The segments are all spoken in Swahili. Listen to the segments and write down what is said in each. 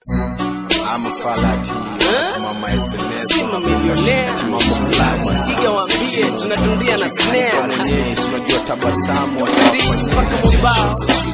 ama falati mama SNS Sima milionea Siga waambie tunatundia na snare mwenyeji unajua tabasamu mpaka mubao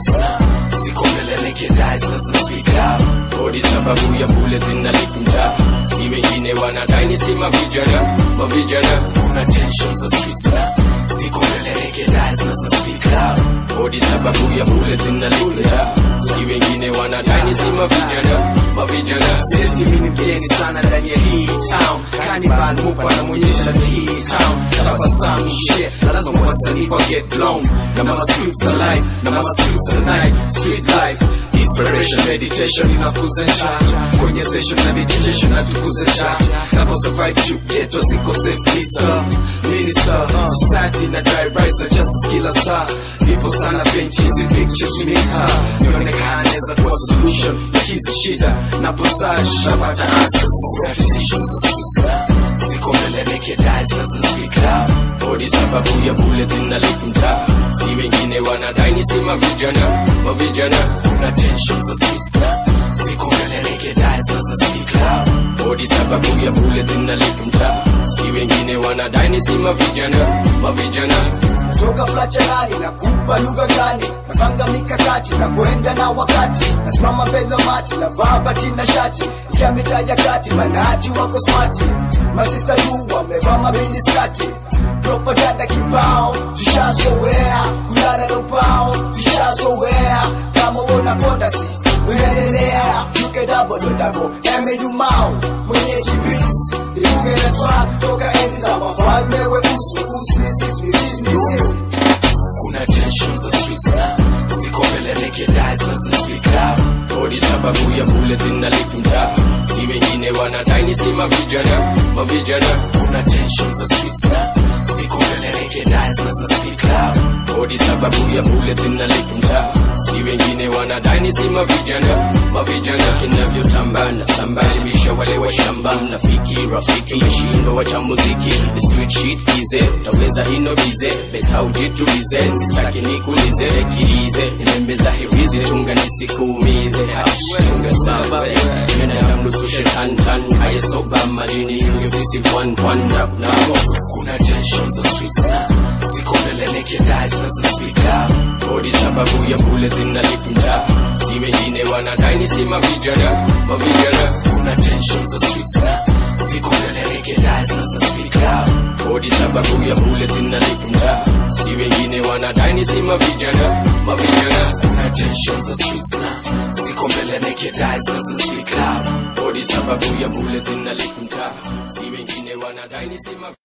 Kodi sababu ya bule zinalikunja si wengine wanadai ni si mavijana mavijana kuna tension za streets na siko mbele legalize na za speak loud Kodi sababu ya bule zinalikunja si wengine wanadai ni si mavijana mavijana Safety mimi mgeni sana ndani ya hii town Cannibal mupa anamwonyesha ni hii town Tabasamu shit na lazima wasanii wa get blown Na mama scripts alive na mama scripts tonight Street life Inspiration, meditation inakuza njaa Kwenye session na meditation natukuze njaa Napo survive shoot ghetto ziko safe mister Minister, society na dry rise justice kila saa Nipo sana bench hizi pictures mita Nionekane za kuwa solution ya hizi shida Napo search napata answers Decisions za sweet Siko mbele legalize na za speak loud Kodi sababu ya bule zinalikunja si wengine wanadai ni si mavijana mavijana Kuna tension za streets na Siko mbele legalize na za speak loud Kodi sababu ya bule zinalikunja si wengine wanadai ni si mavijana mavijana toka flacharani na kupa lugha gani napanga mikakati na kwenda na wakati nasimama mbele mati na vaa bati na shati ikia mitaja kati manati wako smati masista yu wamevaa mabindi skati propaganda kibao tushazoea kulala na ubao tushazoea kama wona kondasi unaendelea yuke dabo dodabo emejumao mwenyeji bis iungenetwa toka enzi za wafalme weusu usisisisisisi Kuna tension za streets na Siko mbele legalize na za speak loud Kodi sababu ya bule zinalikunja si wengine wanadai ni si mavijana mavijana Kuna tension za streets na Siko mbele legalize na za speak loud Kodi sababu ya bule zinalikunja si wengine wanadai ni si mavijana mavijana kinavyotambana sambalimisha wale wa shamba mnafiki rafiki mashindo wacha muziki The street shit ize taweza hino bize beta ujitulize sitaki nikulize ekilize ilembe za hirizi tunga nisikuumize Hash, tunga saba mena ya mnusu shetani tan haye soba majini hivyo sisi one one na kunamo Kuna tension za streets na Siko mbele legalize na za speak loud Kodi sababu ya bule zinalikunja si wengine wanadai ni si mavijana mavijana Kuna tension za streets na Siko mbele legalize na za speak loud Kodi sababu ya bule zinalikunja si wengine wanadai ni si mavijana mavijana Kuna tension za streets na Siko mbele legalize na za speak loud Kodi sababu ya bule zinalikunja si wengine wanadai ni si mavijana